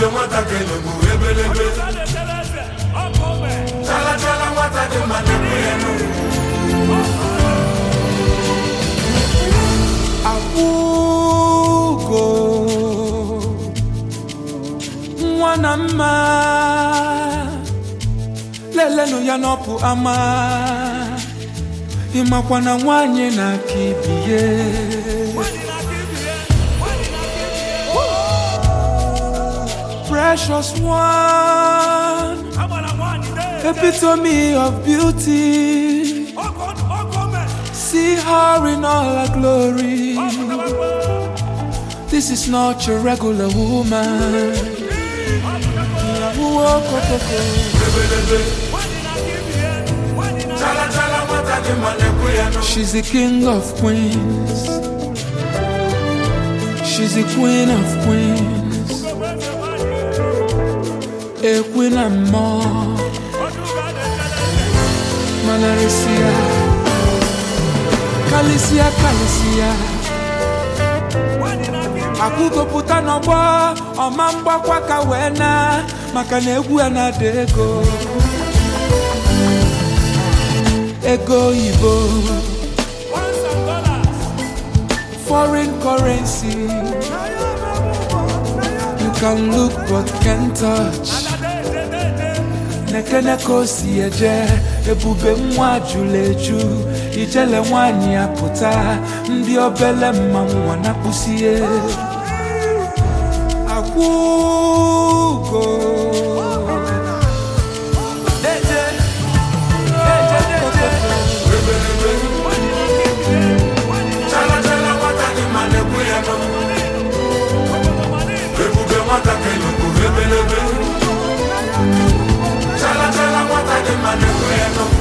ebube nwata kelugbu ebelebe chala chala nwata dị mma na-ekwe ya n'ugwu akwụgo nwa na mma lelenụ ya n'ọpụ ama ịmakwa na nwanyị na-aka ibie precious one epitome of beauty see her in all her glory This is not your regular woman. ebelebe chala chala nwata dị mma na-ekwe ya n'ugwu She's the king of queens. She's the queen of queens. A queen and more. Manarisia. Kalisia, Kalisia. akwụgopụta n'ọgbọ ọma mgbakwa ka wee na maka na egwu ya na-ada ego ego oyibo foreign currency you can look but can't touch nekene ka o si eje ebube nwa jụrụ eju ijele nwanyị ya pụta ndị obele mmanwụ ọ na-akpụsie akwụgo Deje, deje, deje. chala chala nwata dị mma na-ekwe ya n'ugwu ebube nwata kelugbu ebelebe chala chala nwata dị mma na-ekwe ya n'ugwu